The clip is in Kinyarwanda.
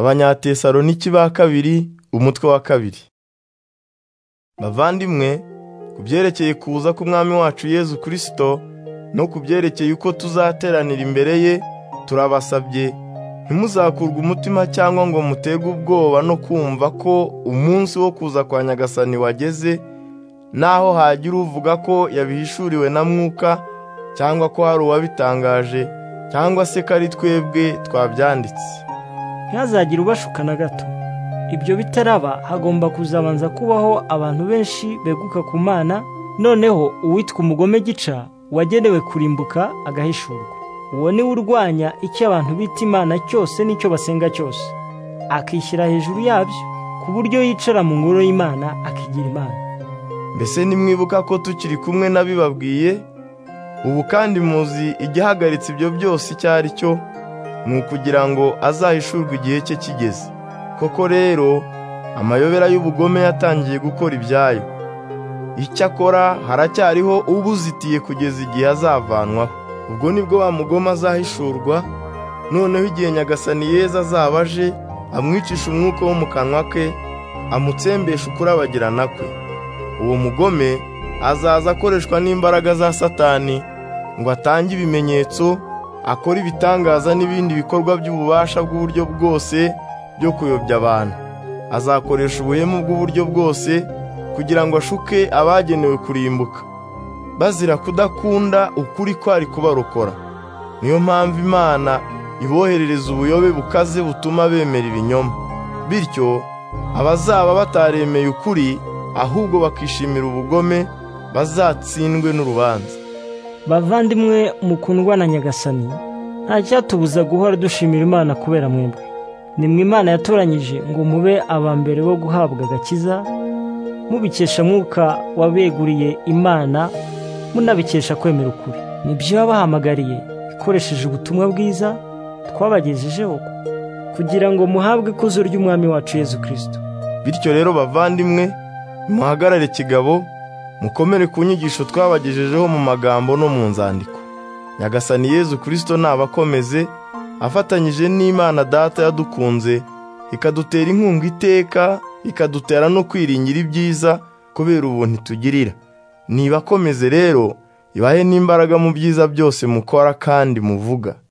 abanyatesaloniki ba kabiri umutwe wa kabiri bavandimwe ku byerekeye kuza k'umwami wacu yezu kirisito no ku byerekeye uko tuzateranira imbere ye turabasabye ntimuzakurwe umutima cyangwa ngo mutege ubwoba no kumva ko umunsi wo kuza kwa nyagasani wageze naho hagira uvuga ko yabihishuriwe na mwuka cyangwa ko hari uwabitangaje cyangwa se ko ari twebwe twabyanditse ntihazagire ubashuka na gato ibyo bitaraba hagomba kuzabanza kubaho abantu benshi beguka ku mana noneho uwitwa umugome gica wagenewe kurimbuka agahishurwa uwo niwe urwanya icyo abantu bita imana cyose n'icyo basenga cyose akishyira hejuru yabyo ku buryo yicara mu ngoro y'imana akigira imana mbese nimwibuka ko tukiri kumwe n'abibabwiye ubu kandi muzi igihagaritse ibyo byose icyo ari cyo ni ukugira ngo azahishurwe igihe cye kigeze koko rero amayobera y'ubugome yatangiye gukora ibyayo icyakora haracyariho ubuzitiye kugeza igihe azavanwaho ubwo nibwo wa mugoma azahishurwa noneho igihe nyagasani yeza azaba aje amwicisha umwuka wo mu kanwa ke amutsembesha ukurabagirana kwe uwo mugome azaza akoreshwa n'imbaraga za satani ngo atange ibimenyetso akora ibitangaza n'ibindi bikorwa by'ububasha bw'uburyo bwose byo kuyobya abantu azakoresha ubuhemu bw'uburyo bwose kugira ngo ashuke abagenewe kurimbuka bazira kudakunda ukuri kwari kubarokora niyo mpamvu imana iboherereza ubuyobe bukaze butuma bemera ibinyoma bityo abazaba bataremeye ukuri ahubwo bakishimira ubugome bazatsindwe n'urubanza bavandimwe mukundwa na nyagasani nta cyatubuza guhora dushimira imana kubera mwebwe nimwe imana yatoranyije ngo mube aba mbere bo guhabwa agakiza mubikesha mwuka wabeguriye imana munabikesha kwemera ukuri nibyo yabahamagariye ikoresheje ubutumwa bwiza twabagejejeho kugira ngo muhabwe ikuzo ry'umwami wacu yezu kirisito bityo rero bavandimwe nimuhagarare kigabo mukomere ku nyigisho twabagejejeho mu magambo no mu nzandiko nyagasani yezu kirisito nabakomeze afatanyije n'imana data yadukunze ikadutera inkunga iteka ikadutera no kwiringira ibyiza kubera ubuntu itugirira nibakomeze rero ibahe n'imbaraga mu byiza byose mukora kandi muvuga